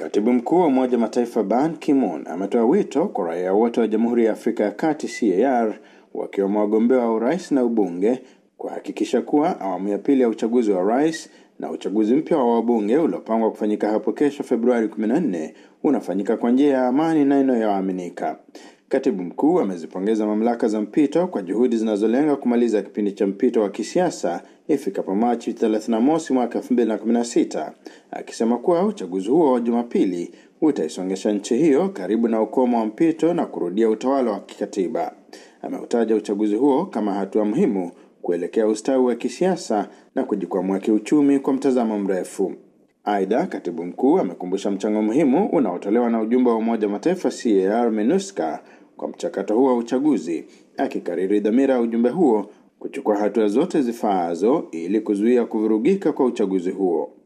Katibu mkuu wa Umoja wa Mataifa Ban Ki-moon ametoa wito kwa raia wote wa Jamhuri ya Afrika ya Kati CAR wakiwemo wagombea wa urais na ubunge kuhakikisha kuwa awamu ya pili ya uchaguzi wa rais na uchaguzi mpya wa wabunge uliopangwa kufanyika hapo kesho Februari 14 unafanyika kwa njia ya amani na inayoaminika. Katibu mkuu amezipongeza mamlaka za mpito kwa juhudi zinazolenga kumaliza kipindi cha mpito wa kisiasa ifikapo Machi 31 mwaka 2016, akisema kuwa uchaguzi huo wa Jumapili utaisongesha nchi hiyo karibu na ukomo wa mpito na kurudia utawala wa kikatiba. Ameutaja uchaguzi huo kama hatua muhimu kuelekea ustawi wa kisiasa na kujikwamua kiuchumi kwa mtazamo mrefu. Aidha, katibu mkuu amekumbusha mchango muhimu unaotolewa na ujumbe wa Umoja wa Mataifa CAR MINUSCA kwa mchakato huo wa uchaguzi, akikariri dhamira ya ujumbe huo kuchukua hatua zote zifaazo ili kuzuia kuvurugika kwa uchaguzi huo.